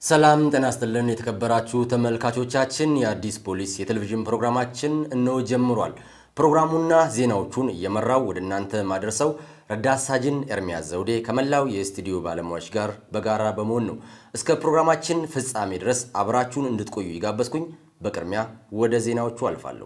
ሰላም ጤና ይስጥልን የተከበራችሁ ተመልካቾቻችን፣ የአዲስ ፖሊስ የቴሌቪዥን ፕሮግራማችን እነሆ ጀምሯል። ፕሮግራሙና ዜናዎቹን እየመራው ወደ እናንተ ማድረሰው ረዳት ሳጅን ኤርሚያስ ዘውዴ ከመላው የስቱዲዮ ባለሙያዎች ጋር በጋራ በመሆን ነው። እስከ ፕሮግራማችን ፍጻሜ ድረስ አብራችሁን እንድትቆዩ ይጋበዝኩኝ። በቅድሚያ ወደ ዜናዎቹ አልፋለሁ።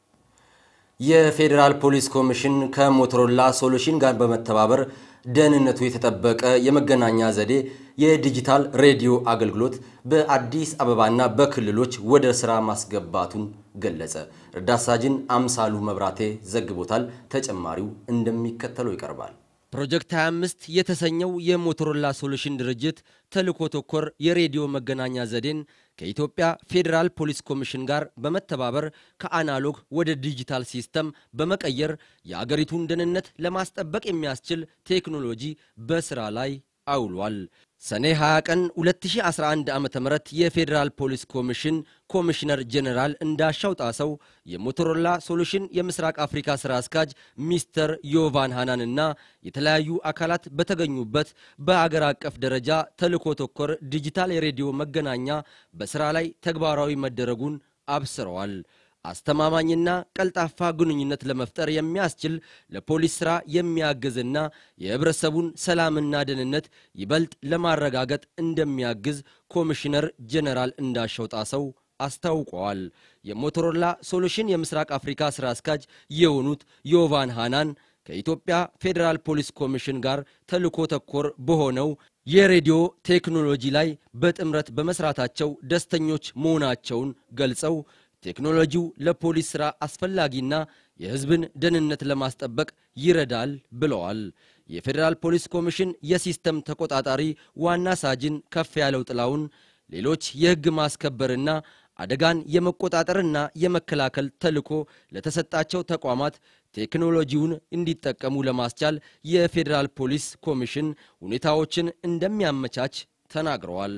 የፌዴራል ፖሊስ ኮሚሽን ከሞቶሮላ ሶሉሽን ጋር በመተባበር ደህንነቱ የተጠበቀ የመገናኛ ዘዴ የዲጂታል ሬዲዮ አገልግሎት በአዲስ አበባና በክልሎች ወደ ስራ ማስገባቱን ገለጸ። ረዳት ሳጅን አምሳሉ መብራቴ ዘግቦታል። ተጨማሪው እንደሚከተለው ይቀርባል። ፕሮጀክት 25 የተሰኘው የሞቶሮላ ሶሉሽን ድርጅት ተልዕኮ ተኮር የሬዲዮ መገናኛ ዘዴን ከኢትዮጵያ ፌዴራል ፖሊስ ኮሚሽን ጋር በመተባበር ከአናሎግ ወደ ዲጂታል ሲስተም በመቀየር የአገሪቱን ደህንነት ለማስጠበቅ የሚያስችል ቴክኖሎጂ በስራ ላይ አውሏል። ሰኔ 20 ቀን 2011 ዓ ም የፌዴራል ፖሊስ ኮሚሽን ኮሚሽነር ጄኔራል እንዳሻው ጣሰው የሞቶሮላ ሶሉሽን የምስራቅ አፍሪካ ሥራ አስኪያጅ ሚስተር ዮቫን ሃናንና የተለያዩ አካላት በተገኙበት በአገር አቀፍ ደረጃ ተልዕኮ ተኮር ዲጂታል የሬዲዮ መገናኛ በሥራ ላይ ተግባራዊ መደረጉን አብስረዋል። አስተማማኝና ቀልጣፋ ግንኙነት ለመፍጠር የሚያስችል ለፖሊስ ሥራ የሚያግዝና የህብረተሰቡን ሰላምና ደህንነት ይበልጥ ለማረጋገጥ እንደሚያግዝ ኮሚሽነር ጄኔራል እንዳሻው ጣሰው አስታውቀዋል። የሞቶሮላ ሶሉሽን የምስራቅ አፍሪካ ሥራ አስኪያጅ የሆኑት ዮቫን ሃናን ከኢትዮጵያ ፌዴራል ፖሊስ ኮሚሽን ጋር ተልዕኮ ተኮር በሆነው የሬዲዮ ቴክኖሎጂ ላይ በጥምረት በመስራታቸው ደስተኞች መሆናቸውን ገልጸው ቴክኖሎጂው ለፖሊስ ሥራ አስፈላጊና የሕዝብን ደህንነት ለማስጠበቅ ይረዳል ብለዋል። የፌዴራል ፖሊስ ኮሚሽን የሲስተም ተቆጣጣሪ ዋና ሳጅን ከፍ ያለው ጥላውን ሌሎች የሕግ ማስከበርና አደጋን የመቆጣጠርና የመከላከል ተልዕኮ ለተሰጣቸው ተቋማት ቴክኖሎጂውን እንዲጠቀሙ ለማስቻል የፌዴራል ፖሊስ ኮሚሽን ሁኔታዎችን እንደሚያመቻች ተናግረዋል።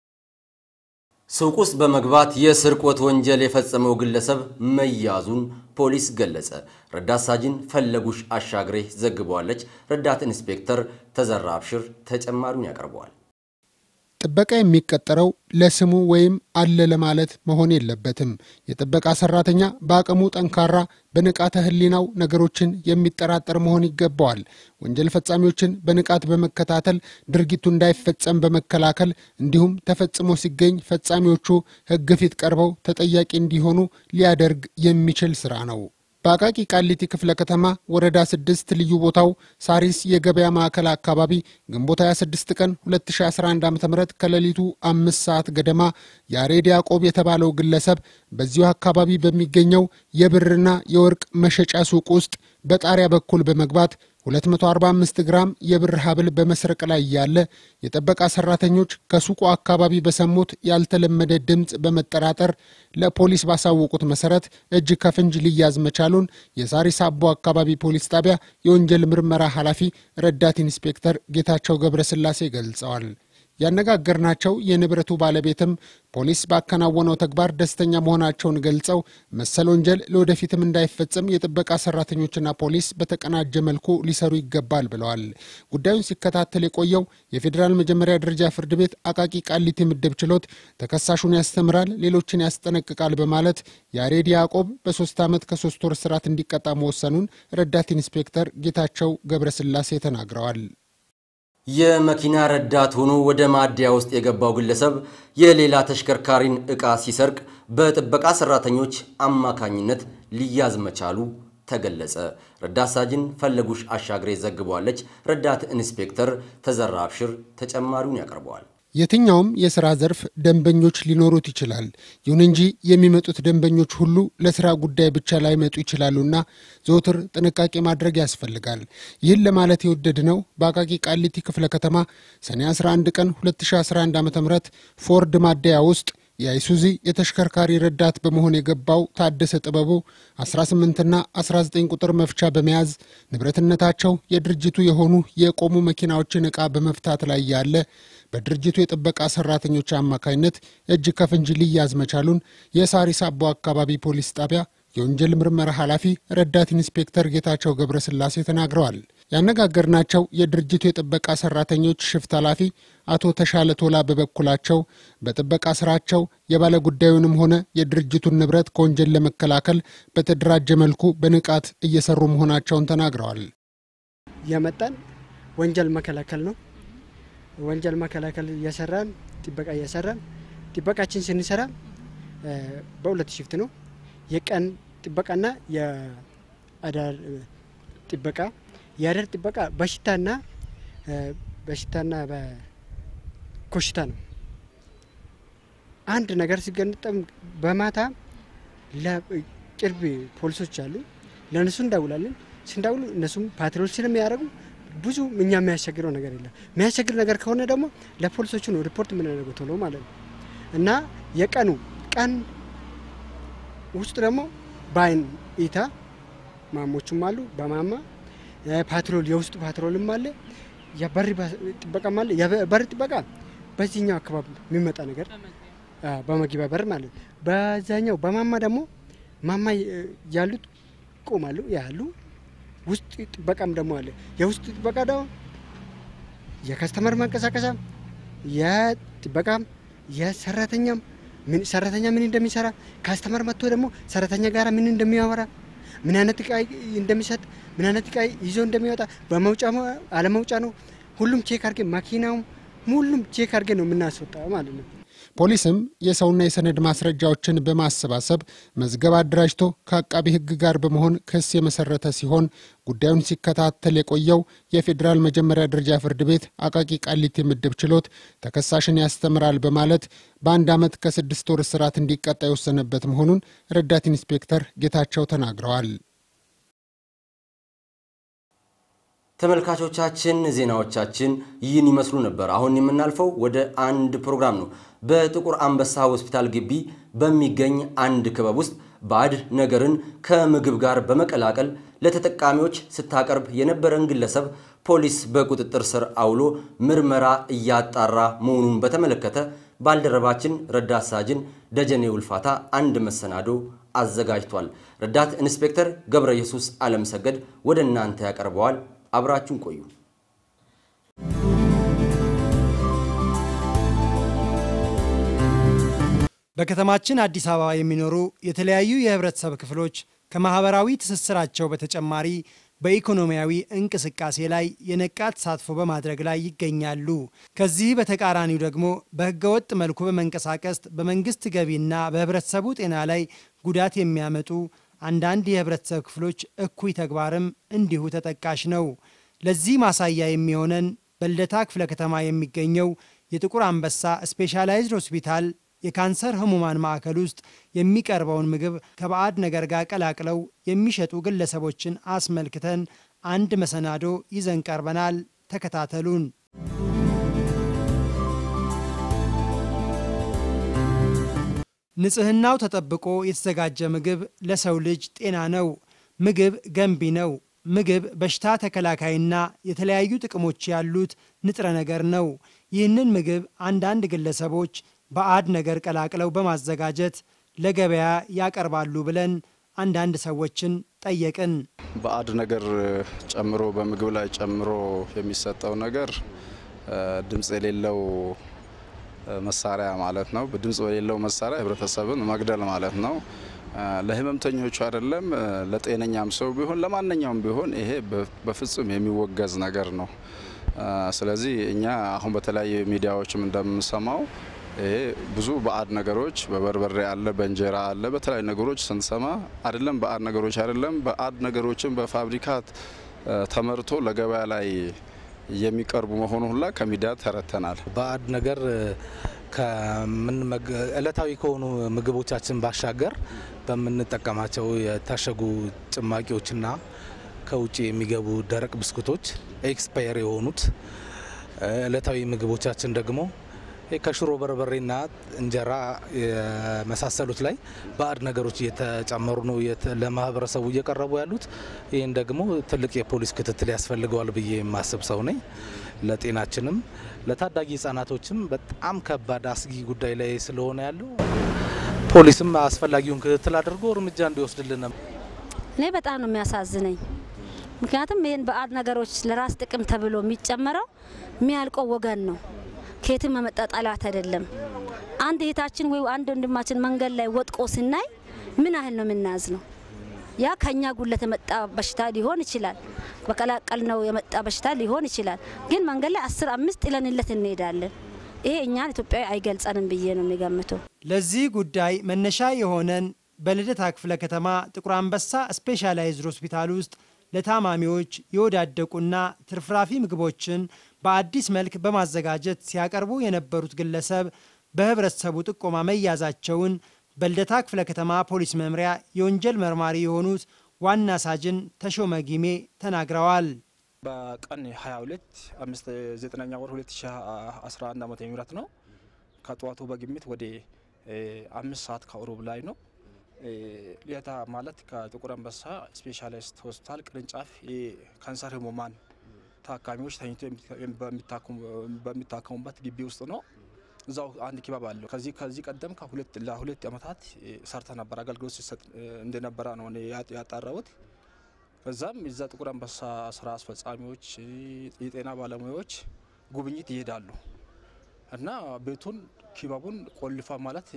ሱቅ ውስጥ በመግባት የስርቆት ወንጀል የፈጸመው ግለሰብ መያዙን ፖሊስ ገለጸ። ረዳት ሳጅን ፈለጉሽ አሻግሬ ዘግበዋለች። ረዳት ኢንስፔክተር ተዘራ አብሽር ተጨማሪውን ያቀርበዋል። ጥበቃ የሚቀጠረው ለስሙ ወይም አለ ለማለት መሆን የለበትም። የጥበቃ ሰራተኛ በአቅሙ ጠንካራ፣ በንቃተ ሕሊናው ነገሮችን የሚጠራጠር መሆን ይገባዋል። ወንጀል ፈጻሚዎችን በንቃት በመከታተል ድርጊቱ እንዳይፈጸም በመከላከል እንዲሁም ተፈጽሞ ሲገኝ ፈጻሚዎቹ ሕግ ፊት ቀርበው ተጠያቂ እንዲሆኑ ሊያደርግ የሚችል ስራ ነው። በአቃቂ ቃሊቲ ክፍለ ከተማ ወረዳ ስድስት ልዩ ቦታው ሳሪስ የገበያ ማዕከል አካባቢ ግንቦት 26 ቀን 2011 ዓ ም ከሌሊቱ አምስት ሰዓት ገደማ ያሬድ ያዕቆብ የተባለው ግለሰብ በዚሁ አካባቢ በሚገኘው የብርና የወርቅ መሸጫ ሱቅ ውስጥ በጣሪያ በኩል በመግባት 245 ግራም የብር ሀብል በመስረቅ ላይ ያለ የጥበቃ ሰራተኞች ከሱቁ አካባቢ በሰሙት ያልተለመደ ድምፅ በመጠራጠር ለፖሊስ ባሳወቁት መሰረት እጅ ከፍንጅ ሊያዝ መቻሉን የሳሪስ አቦ አካባቢ ፖሊስ ጣቢያ የወንጀል ምርመራ ኃላፊ ረዳት ኢንስፔክተር ጌታቸው ገብረስላሴ ገልጸዋል። ያነጋገርናቸው የንብረቱ ባለቤትም ፖሊስ ባከናወነው ተግባር ደስተኛ መሆናቸውን ገልጸው መሰል ወንጀል ለወደፊትም እንዳይፈጸም የጥበቃ ሰራተኞችና ፖሊስ በተቀናጀ መልኩ ሊሰሩ ይገባል ብለዋል። ጉዳዩን ሲከታተል የቆየው የፌዴራል መጀመሪያ ደረጃ ፍርድ ቤት አቃቂ ቃሊቲ ምድብ ችሎት ተከሳሹን ያስተምራል፣ ሌሎችን ያስጠነቅቃል በማለት ያሬድ ያዕቆብ በሶስት ዓመት ከሶስት ወር እስራት እንዲቀጣ መወሰኑን ረዳት ኢንስፔክተር ጌታቸው ገብረስላሴ ተናግረዋል። የመኪና ረዳት ሆኖ ወደ ማደያ ውስጥ የገባው ግለሰብ የሌላ ተሽከርካሪን ዕቃ ሲሰርቅ በጥበቃ ሰራተኞች አማካኝነት ሊያዝ መቻሉ ተገለጸ። ረዳት ሳጅን ፈለጉሽ አሻግሬ ዘግበዋለች። ረዳት ኢንስፔክተር ተዘራ አብሽር ተጨማሪውን ያቀርበዋል። የትኛውም የሥራ ዘርፍ ደንበኞች ሊኖሩት ይችላል። ይሁን እንጂ የሚመጡት ደንበኞች ሁሉ ለሥራ ጉዳይ ብቻ ላይመጡ ይችላሉና ዘወትር ጥንቃቄ ማድረግ ያስፈልጋል። ይህን ለማለት የወደድነው በአቃቂ ቃሊቲ ክፍለ ከተማ ሰኔ 11 ቀን 2011 ዓ ም ፎርድ ማደያ ውስጥ የአይሱዚ የተሽከርካሪ ረዳት በመሆን የገባው ታደሰ ጥበቡ 18ና 19 ቁጥር መፍቻ በመያዝ ንብረትነታቸው የድርጅቱ የሆኑ የቆሙ መኪናዎችን ዕቃ በመፍታት ላይ ያለ በድርጅቱ የጥበቃ ሰራተኞች አማካኝነት እጅ ከፍንጅ ሊያዝ መቻሉን የሳሪስ አቦ አካባቢ ፖሊስ ጣቢያ የወንጀል ምርመራ ኃላፊ ረዳት ኢንስፔክተር ጌታቸው ገብረስላሴ ተናግረዋል። ያነጋገርናቸው የድርጅቱ የጥበቃ ሰራተኞች ሽፍት ኃላፊ አቶ ተሻለ ቶላ በበኩላቸው በጥበቃ ስራቸው የባለ ጉዳዩንም ሆነ የድርጅቱን ንብረት ከወንጀል ለመከላከል በተደራጀ መልኩ በንቃት እየሰሩ መሆናቸውን ተናግረዋል። የመጣን ወንጀል መከላከል ነው። ወንጀል መከላከል እየሰራን ጥበቃ እየሰራን ጥበቃችን ስንሰራ በሁለት ሽፍት ነው። የቀን ጥበቃና የአዳር ጥበቃ። የአዳር ጥበቃ በሽታና በሽታና በኮሽታ ነው። አንድ ነገር ሲገነጠም በማታ ለቅርብ ፖሊሶች አሉ፣ ለእነሱ እንደውላለን። ስንደውሉ እነሱም ፓትሮል ስለሚያደርጉ ብዙ እኛ የሚያስቸግረው ነገር የለም። የሚያስቸግር ነገር ከሆነ ደግሞ ለፖሊሶቹ ነው ሪፖርት የምናደርገው ቶሎ ማለት ነው እና የቀኑ ቀን ውስጥ ደግሞ በአይን ኢታ ማሞቹም አሉ። በማማ ፓትሮል የውስጥ ፓትሮልም አለ። የበር ጥበቃም አለ። የበር ጥበቃ በዚህኛው አካባቢ የሚመጣ ነገር በመግቢያ በር ማለት ነው። በዛኛው በማማ ደግሞ ማማ ያሉት ቆማሉ ያሉ ውስጥ ጥበቃም ደግሞ አለ። የውስጥ ጥበቃ ደግሞ የከስተመር ማንቀሳቀሻ የጥበቃም የሰራተኛም ሰራተኛ ምን እንደሚሰራ ካስተመር መጥቶ ደግሞ ሰራተኛ ጋር ምን እንደሚያወራ ምን አይነት እቃ እንደሚሰጥ ምን አይነት እቃ ይዞ እንደሚወጣ በመውጫ አለመውጫ ነው ሁሉም ቼክ አድርጌ ማኪናውም ሁሉም ቼክ አድርጌ ነው የምናስወጣ ማለት ነው። ፖሊስም የሰውና የሰነድ ማስረጃዎችን በማሰባሰብ መዝገብ አደራጅቶ ከአቃቢ ሕግ ጋር በመሆን ክስ የመሰረተ ሲሆን ጉዳዩን ሲከታተል የቆየው የፌዴራል መጀመሪያ ደረጃ ፍርድ ቤት አቃቂ ቃሊቲ ምድብ ችሎት ተከሳሽን ያስተምራል በማለት በአንድ ዓመት ከስድስት ወር እስራት እንዲቀጣ የወሰነበት መሆኑን ረዳት ኢንስፔክተር ጌታቸው ተናግረዋል። ተመልካቾቻችን ዜናዎቻችን ይህን ይመስሉ ነበር። አሁን የምናልፈው ወደ አንድ ፕሮግራም ነው። በጥቁር አንበሳ ሆስፒታል ግቢ በሚገኝ አንድ ክበብ ውስጥ ባዕድ ነገርን ከምግብ ጋር በመቀላቀል ለተጠቃሚዎች ስታቀርብ የነበረን ግለሰብ ፖሊስ በቁጥጥር ስር አውሎ ምርመራ እያጣራ መሆኑን በተመለከተ ባልደረባችን ረዳት ሳጅን ደጀኔ ውልፋታ አንድ መሰናዶ አዘጋጅቷል። ረዳት ኢንስፔክተር ገብረ ኢየሱስ አለም ሰገድ ወደ እናንተ ያቀርበዋል። አብራችሁን ቆዩ። በከተማችን አዲስ አበባ የሚኖሩ የተለያዩ የህብረተሰብ ክፍሎች ከማህበራዊ ትስስራቸው በተጨማሪ በኢኮኖሚያዊ እንቅስቃሴ ላይ የነቃ ተሳትፎ በማድረግ ላይ ይገኛሉ። ከዚህ በተቃራኒው ደግሞ በህገወጥ መልኩ በመንቀሳቀስ በመንግስት ገቢና በህብረተሰቡ ጤና ላይ ጉዳት የሚያመጡ አንዳንድ የህብረተሰብ ክፍሎች እኩይ ተግባርም እንዲሁ ተጠቃሽ ነው። ለዚህ ማሳያ የሚሆነን በልደታ ክፍለ ከተማ የሚገኘው የጥቁር አንበሳ ስፔሻላይዝድ ሆስፒታል የካንሰር ህሙማን ማዕከል ውስጥ የሚቀርበውን ምግብ ከባዕድ ነገር ጋር ቀላቅለው የሚሸጡ ግለሰቦችን አስመልክተን አንድ መሰናዶ ይዘን ቀርበናል። ተከታተሉን። ንጽህናው ተጠብቆ የተዘጋጀ ምግብ ለሰው ልጅ ጤና ነው። ምግብ ገንቢ ነው። ምግብ በሽታ ተከላካይና የተለያዩ ጥቅሞች ያሉት ንጥረ ነገር ነው። ይህንን ምግብ አንዳንድ ግለሰቦች ባዕድ ነገር ቀላቅለው በማዘጋጀት ለገበያ ያቀርባሉ ብለን አንዳንድ ሰዎችን ጠየቅን። ባዕድ ነገር ጨምሮ በምግብ ላይ ጨምሮ የሚሰጠው ነገር ድምፅ የሌለው መሳሪያ ማለት ነው። ድምፅ በሌለው መሳሪያ ህብረተሰብን መግደል ማለት ነው። ለህመምተኞቹ አይደለም፣ ለጤነኛም ሰው ቢሆን ለማንኛውም ቢሆን ይሄ በፍጹም የሚወገዝ ነገር ነው። ስለዚህ እኛ አሁን በተለያዩ ሚዲያዎችም እንደምንሰማው ይሄ ብዙ ባዕድ ነገሮች በበርበሬ አለ፣ በእንጀራ አለ፣ በተለያዩ ነገሮች ስንሰማ አይደለም ባዕድ ነገሮች አይደለም ባዕድ ነገሮችን በፋብሪካት ተመርቶ ለገበያ ላይ የሚቀርቡ መሆኑ ሁላ ከሚዲያ ተረተናል። ባዕድ ነገር እለታዊ ከሆኑ ምግቦቻችን ባሻገር በምንጠቀማቸው የታሸጉ ጭማቂዎችና ከውጭ የሚገቡ ደረቅ ብስኩቶች ኤክስፓየር የሆኑት እለታዊ ምግቦቻችን ደግሞ ከሽሮ በርበሬና እንጀራ የመሳሰሉት ላይ ባዕድ ነገሮች እየተጨመሩ ነው ለማህበረሰቡ እየቀረቡ ያሉት። ይህን ደግሞ ትልቅ የፖሊስ ክትትል ያስፈልገዋል ብዬ የማስብ ሰው ነኝ። ለጤናችንም ለታዳጊ ህጻናቶችም በጣም ከባድ አስጊ ጉዳይ ላይ ስለሆነ ያለው ፖሊስም አስፈላጊውን ክትትል አድርጎ እርምጃ እንዲወስድልን። እኔ በጣም ነው የሚያሳዝነኝ። ምክንያቱም ይህን ባዕድ ነገሮች ለራስ ጥቅም ተብሎ የሚጨመረው የሚያልቀው ወገን ነው። ከየትም መመጣ ጠላት አይደለም። አንድ እህታችን ወይ አንድ ወንድማችን መንገድ ላይ ወጥቆ ስናይ ምን ያህል ነው የምናዝ ነው? ያ ከኛ ጉለት የመጣ በሽታ ሊሆን ይችላል። በቀላቀል ነው የመጣ በሽታ ሊሆን ይችላል። ግን መንገድ ላይ አስር አምስት ጥለንለት እንሄዳለን። ይሄ እኛን ኢትዮጵያዊ አይገልጸንም ብዬ ነው የሚገምተው። ለዚህ ጉዳይ መነሻ የሆነን በልደታ ክፍለ ከተማ ጥቁር አንበሳ ስፔሻላይዝድ ሆስፒታል ውስጥ ለታማሚዎች የወዳደቁና ትርፍራፊ ምግቦችን በአዲስ መልክ በማዘጋጀት ሲያቀርቡ የነበሩት ግለሰብ በህብረተሰቡ ጥቆማ መያዛቸውን በልደታ ክፍለ ከተማ ፖሊስ መምሪያ የወንጀል መርማሪ የሆኑት ዋና ሳጅን ተሾመ ጊሜ ተናግረዋል። በቀን 22 አምስት ዘጠነኛ ወር 2011 ዓመተ ምህረት ነው። ከጠዋቱ በግምት ወደ አምስት ሰዓት ከሩብ ላይ ነው። ልደታ ማለት ከጥቁር አንበሳ ስፔሻሊስት ሆስፒታል ቅርንጫፍ የካንሰር ህሙማን ታካሚዎች ተኝቶ በሚታከሙበት ግቢ ውስጥ ነው። እዛው አንድ ኪባብ አለው። ከዚህ ከዚህ ቀደም ከሁለት ለሁለት ዓመታት ሰርተ ነበር አገልግሎት ሲሰጥ እንደነበረ ነው እኔ ያጣራሁት። ከዛም እዛ ጥቁር አንበሳ ስራ አስፈጻሚዎች፣ የጤና ባለሙያዎች ጉብኝት ይሄዳሉ እና ቤቱን ኪባቡን ቆልፋ ማለት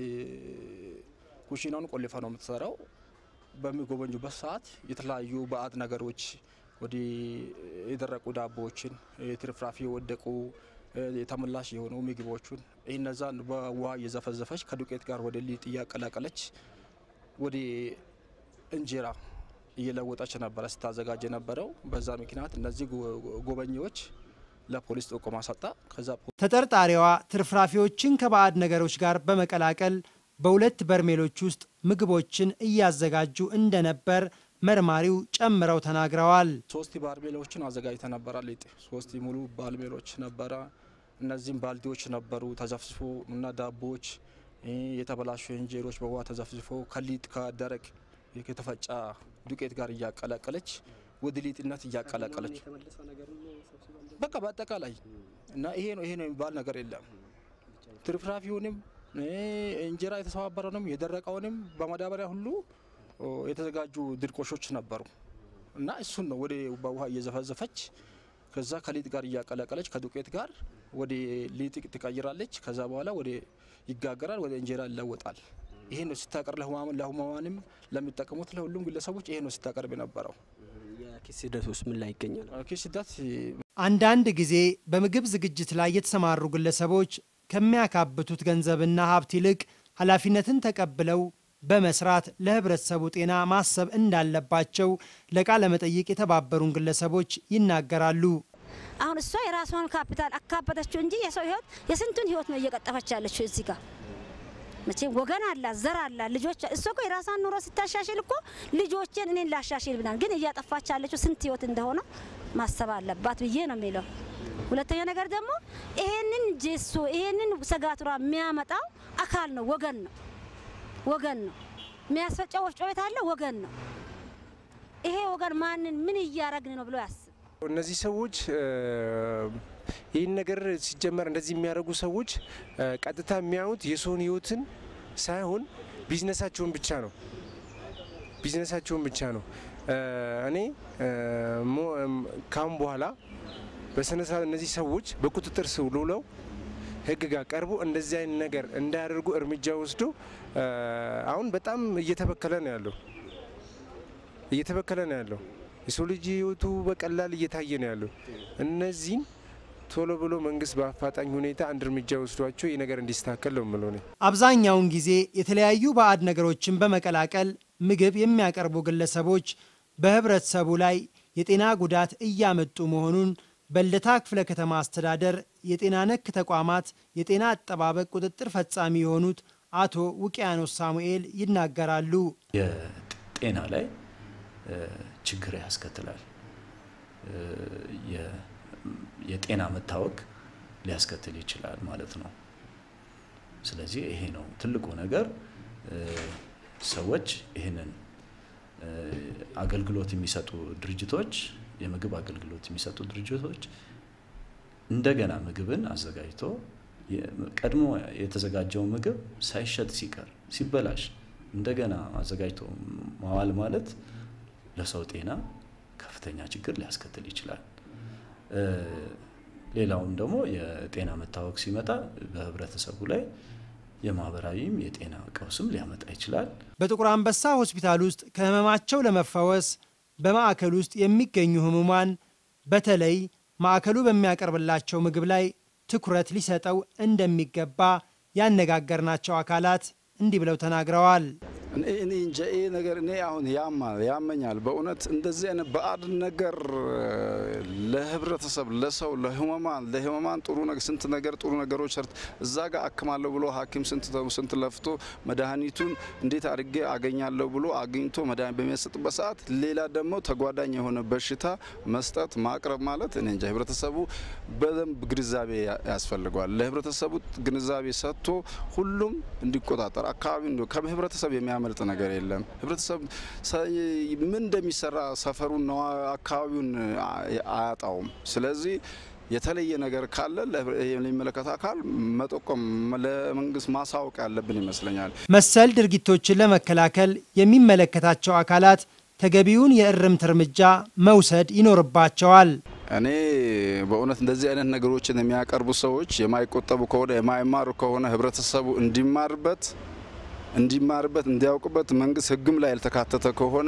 ኩሽናውን ቆልፋ ነው የምትሰራው። በሚጎበኙበት ሰዓት የተለያዩ ባዕድ ነገሮች ወደ የደረቁ ዳቦዎችን፣ ትርፍራፊ የወደቁ የተመላሽ የሆኑ ምግቦቹን እነዛን በውሃ እየዘፈዘፈች ከዱቄት ጋር ወደ ሊጥ እያቀላቀለች ወደ እንጀራ እየለወጠች ነበረ ስታዘጋጅ የነበረው። በዛ ምክንያት እነዚህ ጎበኚዎች ለፖሊስ ጥቆማ ሰጣ። ከዛ ተጠርጣሪዋ ትርፍራፊዎችን ከባዕድ ነገሮች ጋር በመቀላቀል በሁለት በርሜሎች ውስጥ ምግቦችን እያዘጋጁ እንደነበር መርማሪው ጨምረው ተናግረዋል። ሶስት ባርሜሎችን አዘጋጅተ ነበረ። ሊጥ ሶስት ሙሉ ባርሜሎች ነበረ። እነዚህም ባልዲዎች ነበሩ ተዘፍዝፎ እና ዳቦዎች፣ የተበላሹ እንጀሮች በውሃ ተዘፍዝፎ ከሊጥ ከደረቅ የተፈጫ ዱቄት ጋር እያቀላቀለች ወደ ሊጥነት እያቀላቀለች በቃ በአጠቃላይ እና ይሄ ነው ይሄ ነው የሚባል ነገር የለም። ትርፍራፊውንም እንጀራ የተሰባበረውንም የደረቀውንም በማዳበሪያ ሁሉ የተዘጋጁ ድርቆሾች ነበሩ እና እሱን ነው ወደ በውሃ እየዘፈዘፈች ከዛ ከሊጥ ጋር እያቀላቀለች ከዱቄት ጋር ወደ ሊጥ ትቀይራለች። ከዛ በኋላ ወደ ይጋገራል፣ ወደ እንጀራ ይለወጣል። ይሄ ነው ስታቀርብ ለህሙማንም ለሚጠቀሙት ለሁሉም ግለሰቦች ይሄ ነው ስታቀርብ የነበረው። የኪስ ሂደት ውስጥ ምን ላይ ይገኛል? ኪስ ሂደት አንዳንድ ጊዜ በምግብ ዝግጅት ላይ የተሰማሩ ግለሰቦች ከሚያካብቱት ገንዘብና ሀብት ይልቅ ኃላፊነትን ተቀብለው በመስራት ለህብረተሰቡ ጤና ማሰብ እንዳለባቸው ለቃለ መጠይቅ የተባበሩን ግለሰቦች ይናገራሉ። አሁን እሷ የራሷን ካፒታል አካበተችው እንጂ የሰው ህይወት የስንቱን ህይወት ነው እየቀጠፈች ያለችው እዚህ ጋር መቼም ወገን አላት፣ ዘር አላት፣ ልጆች እሷ እኮ የራሷን ኑሮ ስታሻሽል እኮ ልጆችን እኔን ላሻሽል ብናል፣ ግን እያጠፋች ያለችው ስንት ህይወት እንደሆነ ማሰብ አለባት ብዬ ነው የሚለው። ሁለተኛ ነገር ደግሞ ይሄንን ጄሶ ይሄንን ሰጋቱራ የሚያመጣው አካል ነው፣ ወገን ነው ወገን ነው የሚያስፈጨው ወፍጮ ቤት አለ፣ ወገን ነው። ይሄ ወገን ማንን ምን እያረግን ነው ብሎ ያስብ። እነዚህ ሰዎች ይህን ነገር ሲጀመር እንደዚህ የሚያደርጉ ሰዎች ቀጥታ የሚያዩት የሰውን ህይወትን ሳይሆን ቢዝነሳቸውን ብቻ ነው። ቢዝነሳቸውን ብቻ ነው። እኔ ካሁን በኋላ በስነ ስርዓት እነዚህ ሰዎች በቁጥጥር ስር ውለው ህግ ጋር ቀርቦ እንደዚህ አይነት ነገር እንዳያደርጉ እርምጃ ወስዶ አሁን በጣም እየተበከለ ነው ያለው እየተበከለ ነው ያለው። የሰው ልጅ ህይወቱ በቀላል እየታየ ነው ያለው። እነዚህን ቶሎ ብሎ መንግስት በአፋጣኝ ሁኔታ አንድ እርምጃ ወስዷቸው ይህ ነገር እንዲስተካከል ነው የምለው። አብዛኛውን ጊዜ የተለያዩ ባዕድ ነገሮችን በመቀላቀል ምግብ የሚያቀርቡ ግለሰቦች በህብረተሰቡ ላይ የጤና ጉዳት እያመጡ መሆኑን በልደታ ክፍለ ከተማ አስተዳደር የጤና ነክ ተቋማት የጤና አጠባበቅ ቁጥጥር ፈጻሚ የሆኑት አቶ ውቅያኖስ ሳሙኤል ይናገራሉ። የጤና ላይ ችግር ያስከትላል። የጤና መታወክ ሊያስከትል ይችላል ማለት ነው። ስለዚህ ይሄ ነው ትልቁ ነገር። ሰዎች ይህንን አገልግሎት የሚሰጡ ድርጅቶች የምግብ አገልግሎት የሚሰጡ ድርጅቶች እንደገና ምግብን አዘጋጅቶ ቀድሞ የተዘጋጀው ምግብ ሳይሸጥ ሲቀር ሲበላሽ እንደገና አዘጋጅቶ ማዋል ማለት ለሰው ጤና ከፍተኛ ችግር ሊያስከትል ይችላል። ሌላውም ደግሞ የጤና መታወክ ሲመጣ በህብረተሰቡ ላይ የማህበራዊም የጤና ቀውስም ሊያመጣ ይችላል። በጥቁር አንበሳ ሆስፒታል ውስጥ ከህመማቸው ለመፈወስ በማዕከል ውስጥ የሚገኙ ህሙማን በተለይ ማዕከሉ በሚያቀርብላቸው ምግብ ላይ ትኩረት ሊሰጠው እንደሚገባ ያነጋገርናቸው አካላት እንዲህ ብለው ተናግረዋል። እኔ እንጃ ይሄ ነገር እኔ አሁን ያማል ያመኛል። በእውነት እንደዚህ አይነት ባዕድ ነገር ለህብረተሰብ፣ ለሰው፣ ለህመማን ለህመማን ጥሩ ነገር ስንት ነገር ጥሩ ነገሮች ሰርት እዛ ጋር አክማለሁ ብሎ ሐኪም ስንት ስንት ለፍቶ መድኃኒቱን እንዴት አድርጌ አገኛለሁ ብሎ አግኝቶ መድኃኒት በሚያሰጥበት ሰዓት ሌላ ደግሞ ተጓዳኝ የሆነ በሽታ መስጠት ማቅረብ ማለት እኔ እንጃ ህብረተሰቡ በደንብ ግንዛቤ ያስፈልገዋል። ለህብረተሰቡ ግንዛቤ ሰጥቶ ሁሉም እንዲቆጣጠር አካባቢ ከህብረተሰብ የሚያ የሚያመልጥ ነገር የለም። ህብረተሰብ ምን እንደሚሰራ ሰፈሩን ነው አካባቢውን አያጣውም። ስለዚህ የተለየ ነገር ካለ ለሚመለከት አካል መጠቆም ለመንግስት ማሳወቅ ያለብን ይመስለኛል። መሰል ድርጊቶችን ለመከላከል የሚመለከታቸው አካላት ተገቢውን የእርምት እርምጃ መውሰድ ይኖርባቸዋል። እኔ በእውነት እንደዚህ አይነት ነገሮችን የሚያቀርቡ ሰዎች የማይቆጠቡ ከሆነ የማይማሩ ከሆነ ህብረተሰቡ እንዲማርበት እንዲማርበት እንዲያውቅበት መንግስት ህግም ላይ ያልተካተተ ከሆነ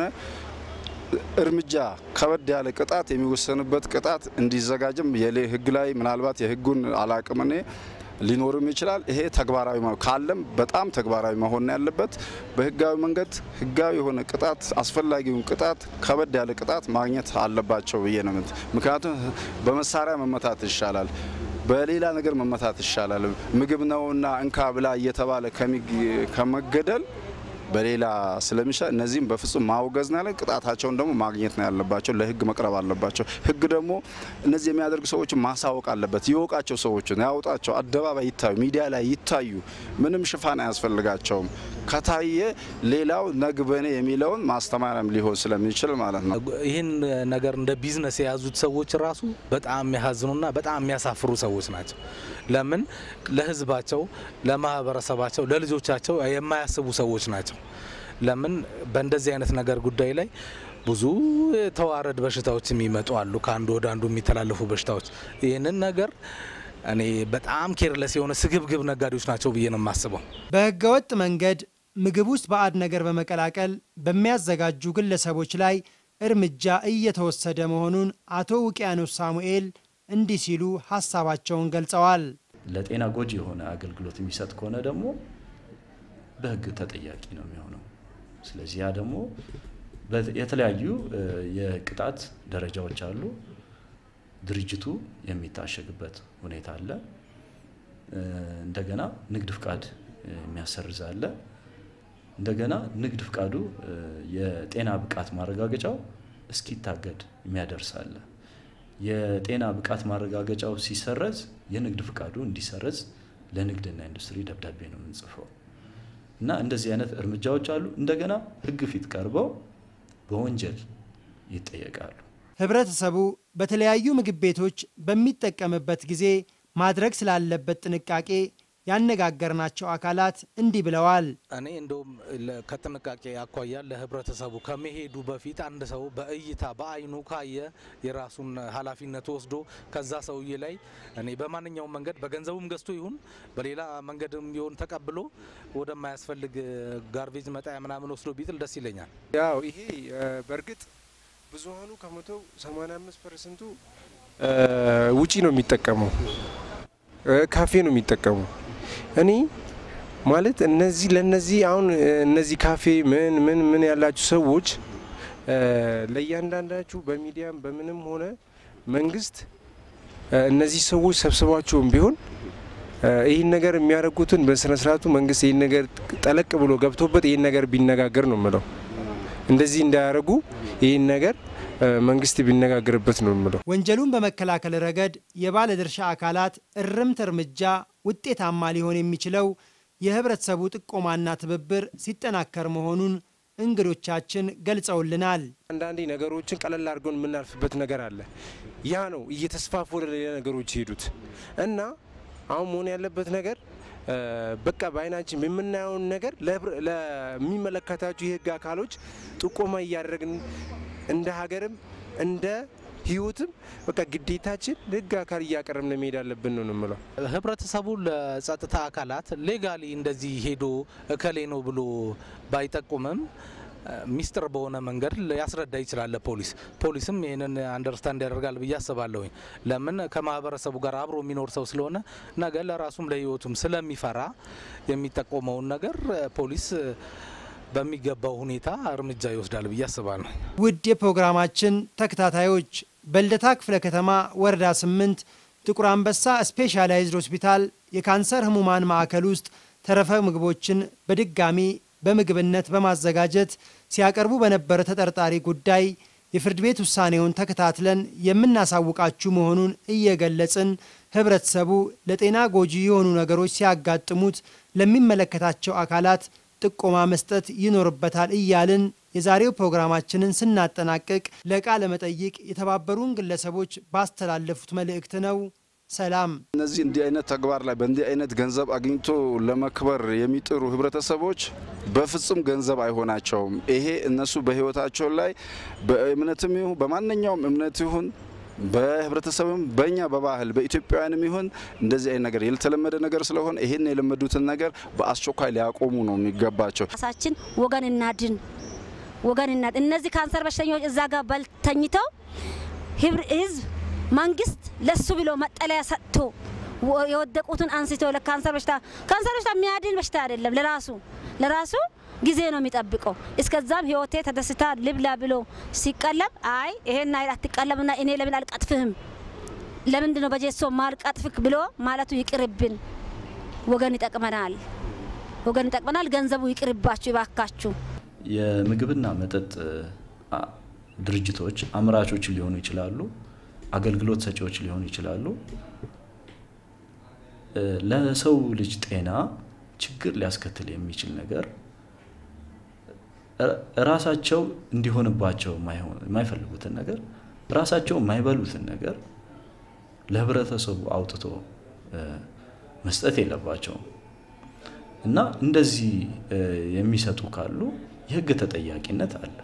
እርምጃ ከበድ ያለ ቅጣት የሚወሰንበት ቅጣት እንዲዘጋጅም ህግ ላይ ምናልባት የህጉን አላቅም እኔ ሊኖርም ይችላል። ይሄ ተግባራዊ ካለም በጣም ተግባራዊ መሆን ያለበት በህጋዊ መንገድ ህጋዊ የሆነ ቅጣት አስፈላጊውን ቅጣት ከበድ ያለ ቅጣት ማግኘት አለባቸው ብዬ ነው። ምክንያቱም በመሳሪያ መመታት ይሻላል በሌላ ነገር መመታት ይሻላል። ምግብ ነውና እንካ ብላ እየተባለ ከመገደል በሌላ ስለሚሻ እነዚህም በፍጹም ማውገዝ ነው ያለን። ቅጣታቸውን ደግሞ ማግኘት ነው ያለባቸው። ለህግ መቅረብ አለባቸው። ህግ ደግሞ እነዚህ የሚያደርጉ ሰዎችን ማሳወቅ አለበት። ይወቃቸው፣ ሰዎችን ያውጣቸው፣ አደባባይ ይታዩ፣ ሚዲያ ላይ ይታዩ። ምንም ሽፋን አያስፈልጋቸውም። ከታየ ሌላው ነግበኔ የሚለውን ማስተማሪያም ሊሆን ስለሚችል ማለት ነው። ይህን ነገር እንደ ቢዝነስ የያዙት ሰዎች ራሱ በጣም የሚያሳዝኑና በጣም የሚያሳፍሩ ሰዎች ናቸው። ለምን ለህዝባቸው፣ ለማህበረሰባቸው፣ ለልጆቻቸው የማያስቡ ሰዎች ናቸው። ለምን በእንደዚህ አይነት ነገር ጉዳይ ላይ ብዙ ተዋረድ በሽታዎች የሚመጡ አሉ፣ ከአንዱ ወደ አንዱ የሚተላለፉ በሽታዎች። ይህንን ነገር እኔ በጣም ኬርለስ የሆነ ስግብግብ ነጋዴዎች ናቸው ብዬ ነው የማስበው። በህገወጥ መንገድ ምግብ ውስጥ ባዕድ ነገር በመቀላቀል በሚያዘጋጁ ግለሰቦች ላይ እርምጃ እየተወሰደ መሆኑን አቶ ውቅያኖስ ሳሙኤል እንዲህ ሲሉ ሀሳባቸውን ገልጸዋል። ለጤና ጎጂ የሆነ አገልግሎት የሚሰጥ ከሆነ ደግሞ በህግ ተጠያቂ ነው የሚሆነው። ስለዚህ ያ ደግሞ የተለያዩ የቅጣት ደረጃዎች አሉ። ድርጅቱ የሚታሸግበት ሁኔታ አለ። እንደገና ንግድ ፍቃድ የሚያሰርዝ አለ። እንደገና ንግድ ፍቃዱ የጤና ብቃት ማረጋገጫው እስኪታገድ የሚያደርስ አለ። የጤና ብቃት ማረጋገጫው ሲሰረዝ የንግድ ፍቃዱ እንዲሰረዝ ለንግድና ኢንዱስትሪ ደብዳቤ ነው የምንጽፈው እና እንደዚህ አይነት እርምጃዎች አሉ። እንደገና ህግ ፊት ቀርበው በወንጀል ይጠየቃሉ። ህብረተሰቡ በተለያዩ ምግብ ቤቶች በሚጠቀምበት ጊዜ ማድረግ ስላለበት ጥንቃቄ ያነጋገርናቸው አካላት እንዲህ ብለዋል። እኔ እንደውም ከጥንቃቄ አኳያ ለህብረተሰቡ ከመሄዱ በፊት አንድ ሰው በእይታ በአይኑ ካየ የራሱን ኃላፊነት ወስዶ ከዛ ሰውዬ ላይ እኔ በማንኛውም መንገድ በገንዘቡም ገዝቶ ይሁን በሌላ መንገድም ቢሆን ተቀብሎ ወደማያስፈልግ ጋርቤጅ መጣያ ምናምን ወስዶ ቢጥል ደስ ይለኛል። ያው ይሄ በእርግጥ ብዙሀኑ ከመቶ 85 ፐርሰንቱ ውጪ ነው የሚጠቀመው፣ ካፌ ነው የሚጠቀመው። እኔ ማለት እነዚህ ለነዚህ አሁን እነዚህ ካፌ ምን ምን ምን ያላችሁ ሰዎች ለእያንዳንዳችሁ በሚዲያም በምንም ሆነ መንግስት እነዚህ ሰዎች ሰብስባቸውም ቢሆን ይህን ነገር የሚያደርጉትን በስነ ስርዓቱ መንግስት ይህን ነገር ጠለቅ ብሎ ገብቶበት ይህን ነገር ቢነጋገር ነው የምለው። እንደዚህ እንዳያደርጉ ይህን ነገር መንግስት ቢነጋገርበት ነው የምለው። ወንጀሉን በመከላከል ረገድ የባለድርሻ አካላት እርምት እርምጃ ውጤታማ ሊሆን የሚችለው የህብረተሰቡ ጥቆማና ትብብር ሲጠናከር መሆኑን እንግዶቻችን ገልጸውልናል። አንዳንዴ ነገሮችን ቀለል አድርገን የምናልፍበት ነገር አለ። ያ ነው እየተስፋፉ ወደ ሌላ ነገሮች የሄዱት እና አሁን መሆን ያለበት ነገር በቃ በአይናችን የምናየውን ነገር ለሚመለከታቸው የህግ አካሎች ጥቆማ እያደረግን እንደ ሀገርም እንደ ህይወትም በቃ ግዴታችን ለህግ አካል እያቀረብን መሄድ አለብን ነው የምለው። ህብረተሰቡ ለጸጥታ አካላት ሌጋሊ እንደዚህ ሄዶ እከሌ ነው ብሎ ባይጠቁምም ሚስጥር በሆነ መንገድ ሊያስረዳ ይችላል ለፖሊስ። ፖሊስም ይህንን አንደርስታንድ ያደርጋል ብዬ አስባለሁኝ። ለምን ከማህበረሰቡ ጋር አብሮ የሚኖር ሰው ስለሆነ ነገ ለራሱም ለህይወቱም ስለሚፈራ የሚጠቆመውን ነገር ፖሊስ በሚገባው ሁኔታ እርምጃ ይወስዳል ብዬ አስባለሁ። ውድ የፕሮግራማችን ተከታታዮች በልደታ ክፍለ ከተማ ወረዳ ስምንት ጥቁር አንበሳ ስፔሻላይዝድ ሆስፒታል የካንሰር ህሙማን ማዕከል ውስጥ ተረፈ ምግቦችን በድጋሚ በምግብነት በማዘጋጀት ሲያቀርቡ በነበረ ተጠርጣሪ ጉዳይ የፍርድ ቤት ውሳኔውን ተከታትለን የምናሳውቃችሁ መሆኑን እየገለጽን ህብረተሰቡ ለጤና ጎጂ የሆኑ ነገሮች ሲያጋጥሙት ለሚመለከታቸው አካላት ጥቆማ መስጠት ይኖርበታል እያልን የዛሬው ፕሮግራማችንን ስናጠናቅቅ ለቃለ መጠይቅ የተባበሩን ግለሰቦች ባስተላለፉት መልእክት ነው። ሰላም። እነዚህ እንዲህ አይነት ተግባር ላይ በእንዲህ አይነት ገንዘብ አግኝቶ ለመክበር የሚጥሩ ህብረተሰቦች በፍጹም ገንዘብ አይሆናቸውም። ይሄ እነሱ በህይወታቸው ላይ በእምነትም ይሁን በማንኛውም እምነት ይሁን በህብረተሰብም በእኛ በባህል በኢትዮጵያውያንም ይሁን እንደዚህ አይነት ነገር ያልተለመደ ነገር ስለሆነ ይህን የለመዱትን ነገር በአስቸኳይ ሊያቆሙ ነው የሚገባቸው። ራሳችን ወገን እናድን፣ ወገን እናድን። እነዚህ ካንሰር በሽተኞች እዛ ጋር በልተኝተው ህዝብ መንግስት ለሱ ብሎ መጠለያ ሰጥቶ የወደቁትን አንስቶ ለካንሰር በሽታ ካንሰር በሽታ የሚያድን በሽታ አይደለም። ለራሱ ለራሱ ጊዜ ነው የሚጠብቀው። እስከዛም ህይወቴ ተደስታ ልብላ ብሎ ሲቀለብ አይ ይሄን አይል አትቀለብና እኔ ለምን አልቀጥፍህም ለምንድን ነው በጀሶ ማልቀጥፍክ ብሎ ማለቱ ይቅርብን። ወገን ይጠቅመናል፣ ወገን ይጠቅመናል። ገንዘቡ ይቅርባችሁ ይባካችሁ። የምግብና መጠጥ ድርጅቶች አምራቾች ሊሆኑ ይችላሉ፣ አገልግሎት ሰጪዎች ሊሆኑ ይችላሉ። ለሰው ልጅ ጤና ችግር ሊያስከትል የሚችል ነገር ራሳቸው እንዲሆንባቸው የማይፈልጉትን ነገር ራሳቸው የማይበሉትን ነገር ለህብረተሰቡ አውጥቶ መስጠት የለባቸውም እና እንደዚህ የሚሰጡ ካሉ የህግ ተጠያቂነት አለ።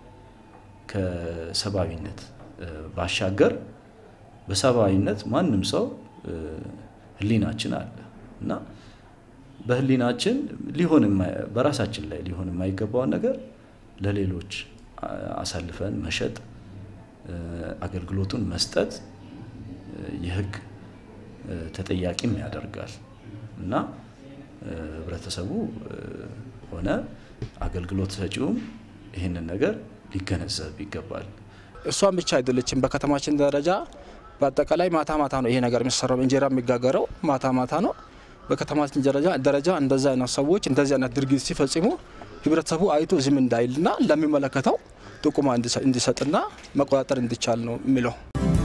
ከሰብአዊነት ባሻገር በሰብአዊነት ማንም ሰው ህሊናችን አለ እና በህሊናችን ሊሆን በራሳችን ላይ ሊሆን የማይገባውን ነገር ለሌሎች አሳልፈን መሸጥ፣ አገልግሎቱን መስጠት የህግ ተጠያቂም ያደርጋል እና ህብረተሰቡ ሆነ አገልግሎት ሰጪውም ይህንን ነገር ሊገነዘብ ይገባል። እሷን ብቻ አይደለችም። በከተማችን ደረጃ በአጠቃላይ ማታ ማታ ነው ይሄ ነገር የሚሰራው። እንጀራ የሚጋገረው ማታ ማታ ነው። በከተማችን ደረጃ ደረጃ እንደዚህ አይነት ሰዎች እንደዚህ አይነት ድርጊት ሲፈጽሙ ህብረተሰቡ አይቶ ዝም እንዳይልና ለሚመለከተው ጥቁማ እንዲሰጥና መቆጣጠር እንዲቻል ነው የሚለው።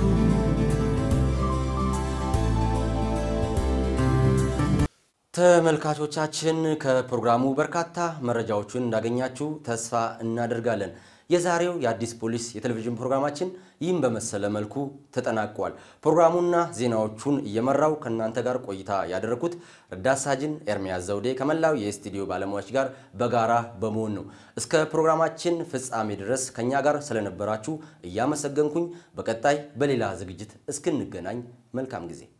ተመልካቾቻችን ከፕሮግራሙ በርካታ መረጃዎችን እንዳገኛችሁ ተስፋ እናደርጋለን። የዛሬው የአዲስ ፖሊስ የቴሌቪዥን ፕሮግራማችን ይህም በመሰለ መልኩ ተጠናቋል። ፕሮግራሙና ዜናዎቹን እየመራው ከእናንተ ጋር ቆይታ ያደረኩት ረዳት ሳጅን ኤርሚያስ ዘውዴ ከመላው የስቱዲዮ ባለሙያዎች ጋር በጋራ በመሆን ነው። እስከ ፕሮግራማችን ፍጻሜ ድረስ ከእኛ ጋር ስለነበራችሁ እያመሰገንኩኝ በቀጣይ በሌላ ዝግጅት እስክንገናኝ መልካም ጊዜ